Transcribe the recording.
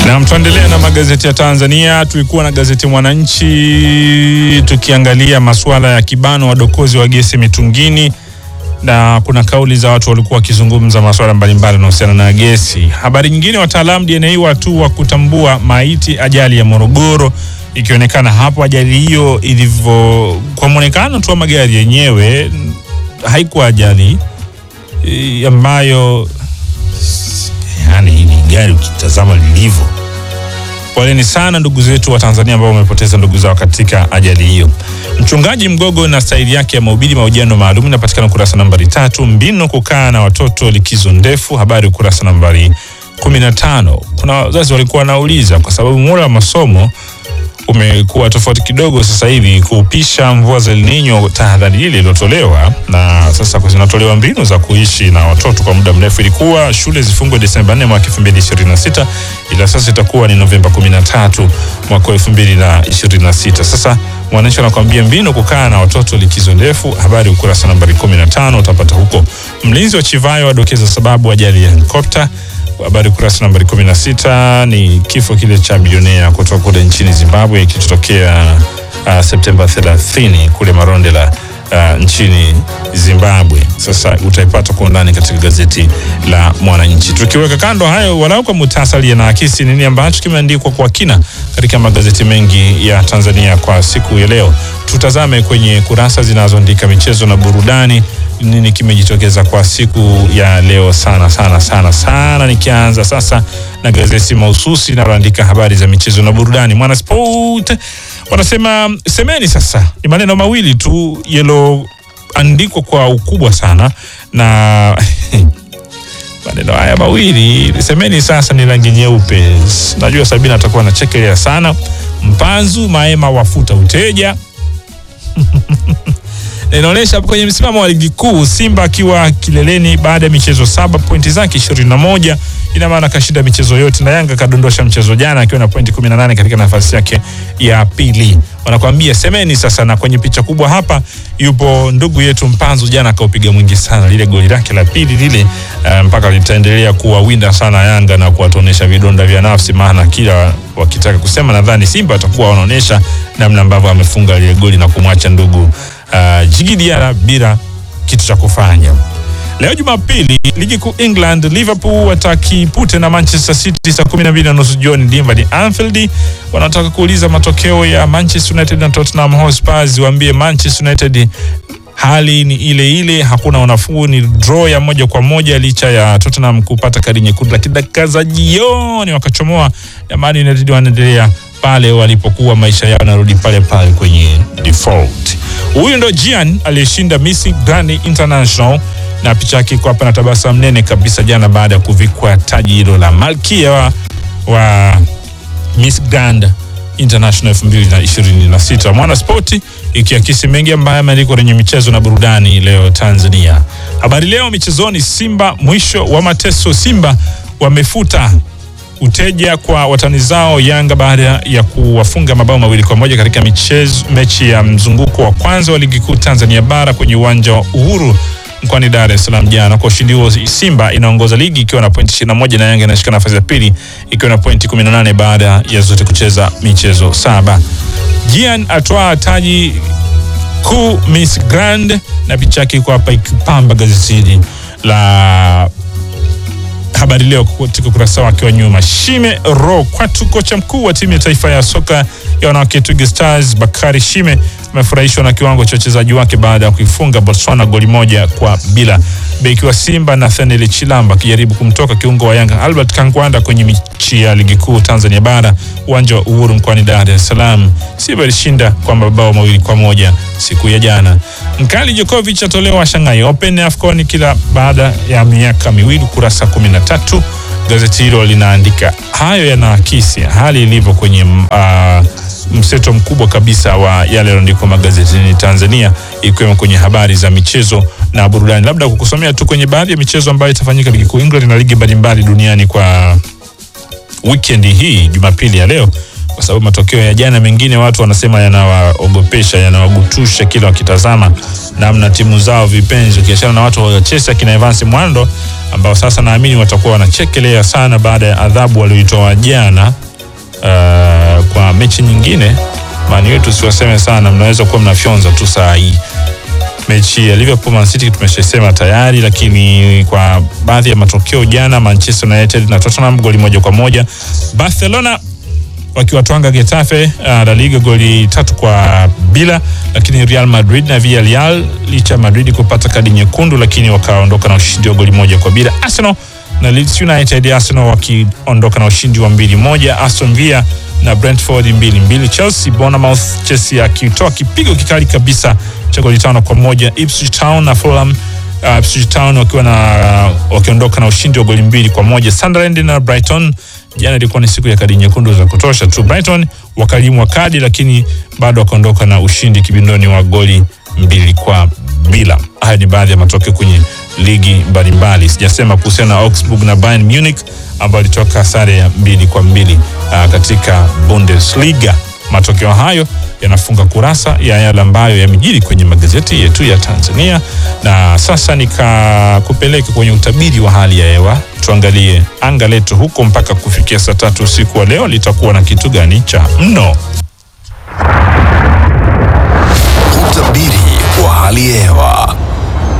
Na tuendelea na magazeti ya Tanzania. Tulikuwa na gazeti Mwananchi tukiangalia masuala ya kibano wadokozi wa gesi mitungini, na kuna kauli za watu walikuwa wakizungumza masuala mbalimbali yanayohusiana na gesi. Habari nyingine, wataalamu DNA watu wa kutambua maiti ajali ya Morogoro, ikionekana hapo ajali hiyo ilivyo, kwa mwonekano tu wa magari yenyewe haikuwa ajali e, ambayo yani hili gari ukitazama lilivyo. Poleni sana ndugu zetu wa Tanzania ambao wamepoteza ndugu zao katika ajali hiyo. Mchungaji Mgogo na staili yake ya mahubiri, mahojiano maalum inapatikana ukurasa nambari tatu. Mbinu kukaa na watoto likizo ndefu, habari ukurasa nambari 15. Kuna wazazi walikuwa wanauliza kwa sababu muda wa masomo umekuwa tofauti kidogo sasa hivi kupisha mvua za El Nino, tahadhari ile iliyotolewa na sasa zinatolewa mbinu za kuishi na watoto kwa muda mrefu. Ilikuwa shule zifungwe Desemba 4 mwaka 2026 ila sasa itakuwa ni Novemba 13 mwaka 2026. Sasa Mwananchi anakuambia mbinu kukaa na watoto likizo ndefu, habari ukurasa nambari 15 utapata huko. Mlinzi wa Chivayo adokeza sababu ajali ya helikopta habari ukurasa nambari 16 ni kifo kile cha bilionea kutoka kule nchini Zimbabwe kilitokea uh, Septemba 30 kule Marondera uh, nchini Zimbabwe. Sasa utaipata kwa undani katika gazeti la Mwananchi. Tukiweka kando hayo, walau kwa muhtasari, yanaakisi nini ambacho kimeandikwa kwa kina katika magazeti mengi ya Tanzania kwa siku ya leo. Tutazame kwenye kurasa zinazoandika michezo na burudani nini kimejitokeza kwa siku ya leo sana sana sana sana. Nikianza sasa na gazeti mahususi linaloandika habari za michezo na burudani, Mwanasport wanasema semeni sasa. Ni maneno mawili tu yaloandikwa kwa ukubwa sana na maneno haya mawili semeni sasa ni rangi nyeupe. Najua Sabina atakuwa anachekelea sana. Mpanzu Maema wafuta uteja inaonyesha kwenye msimamo wa ligi kuu Simba akiwa kileleni baada ya michezo saba, pointi zake 21. Ina maana kashinda michezo yote, na Yanga kadondosha mchezo jana akiwa na pointi 18 katika nafasi yake ya pili. Wanakuambia semeni sasa. Na kwenye picha kubwa hapa yupo ndugu yetu Mpanzu, jana akaupiga mwingi sana, lile goli lake la pili lile, uh, mpaka litaendelea kuwawinda sana Yanga na kuwatonesha vidonda vya nafsi, maana kila wakitaka kusema, nadhani Simba watakuwa wanaonyesha namna ambavyo amefunga lile goli na kumwacha ndugu uh, Jigi Diarra bila kitu cha kufanya. Leo Jumapili, ligi kuu England, Liverpool watakipute na Manchester City saa 12 na nusu jioni dimba ni Anfield. Wanataka kuuliza matokeo ya Manchester United na Tottenham Hotspur, waambie Manchester United hali ni ile ile, hakuna unafuu, ni draw ya moja kwa moja licha ya Tottenham kupata kadi nyekundu, lakini dakika za jioni wakachomoa. Jamani, United wanaendelea pale walipokuwa, maisha yao narudi pale pale kwenye default. Huyu ndo Gian aliyeshinda Miss Grand International na picha yake iko hapa na tabasamu nene kabisa jana baada ya kuvikwa taji hilo la malkia wa, wa Miss Grand International 2026. Mwana Spoti ikiakisi mengi ambayo yameandikwa kwenye michezo na burudani leo Tanzania. Habari Leo michezoni, Simba mwisho wa mateso. Simba wamefuta uteja kwa watani zao Yanga baada ya kuwafunga mabao mawili kwa moja katika michezo mechi ya mzunguko wa kwanza wa ligi kuu Tanzania bara kwenye uwanja wa Uhuru mkoani Dar es Salaam jana. Kwa ushindi huo, Simba inaongoza ligi ikiwa na pointi 21 na Yanga inashika nafasi ya pili ikiwa na pointi 18 baada ya zote kucheza michezo saba. Gian atwaa taji kuu Miss Grand na picha yake iko hapa ikipamba gazeti hili la Habari Leo katika ukurasa wake wa nyuma. Shime Ro Kwatu, kocha mkuu wa timu ya taifa ya soka ya wanawake Twiga Stars, Bakari Shime amefurahishwa na kiwango cha wachezaji wake baada ya kuifunga Botswana goli moja kwa bila. Beki wa Simba Nathaniel Chilamba akijaribu kumtoka kiungo wa Yanga Albert Kangwanda kwenye mechi ya ligi kuu Tanzania bara uwanja wa Uhuru mkoani Dar es Salaam. Simba ilishinda kwa mabao mawili kwa moja siku ya jana. Mkali Djokovic atolewa Shanghai Open AFCON kila baada ya miaka miwili, kurasa 13. Gazeti hilo linaandika hayo, yanaakisi hali ilivyo kwenye uh, mseto mkubwa kabisa wa yale yaliyoandikwa magazetini Tanzania, ikiwemo kwenye habari za michezo na burudani. Labda kukusomea tu kwenye baadhi ya michezo ambayo itafanyika ligi kuu England na ligi mbalimbali duniani kwa weekend hii, Jumapili ya leo kwa sababu matokeo ya jana mengine watu wanasema yanawaogopesha, yanawagutusha kila wakitazama namna timu zao vipenzi, ukiachana na watu wa Chelsea kina Evans Mwando ambao sasa naamini watakuwa wanachekelea sana baada ya adhabu walioitoa jana uh, kwa mechi nyingine. Man U tusiwaseme sana, mnaweza kuwa mnafyonza tu saa hii mechi ya Liverpool Man City tumeshasema tayari, lakini kwa baadhi ya matokeo jana, Manchester United na Tottenham goli moja kwa moja, Barcelona wakiwatwanga Getafe uh, La Liga goli tatu kwa bila, lakini Real Madrid na Villarreal licha ya Madrid kupata kadi nyekundu, lakini wakaondoka na ushindi wa goli moja kwa bila. Arsenal na Leeds United, Arsenal wakiondoka na ushindi wa mbili moja. Aston Villa na Brentford mbili mbili. Chelsea Bournemouth, Chelsea akitoa kipigo kikali kabisa cha goli tano kwa moja. Ipswich Town na Fulham uh, Ipswich Town wakiwa na uh, wakiondoka na ushindi wa goli mbili kwa moja. Sunderland na Brighton jana ilikuwa ni siku ya kadi nyekundu za kutosha tu. Brighton wakalimwa kadi, lakini bado wakaondoka na ushindi kibindoni wa goli mbili kwa bila. Haya ni baadhi ya matokeo kwenye ligi mbalimbali. Sijasema kuhusiana na Augsburg na Bayern Munich ambao ilitoka sare ya mbili kwa mbili uh, katika Bundesliga. Matokeo hayo yanafunga kurasa ya yale ambayo yamejiri kwenye magazeti yetu ya Tanzania, na sasa nikakupeleka kwenye utabiri wa hali ya hewa. Tuangalie anga letu huko mpaka kufikia saa tatu usiku wa leo litakuwa na kitu gani cha mno. Utabiri wa hali ya hewa.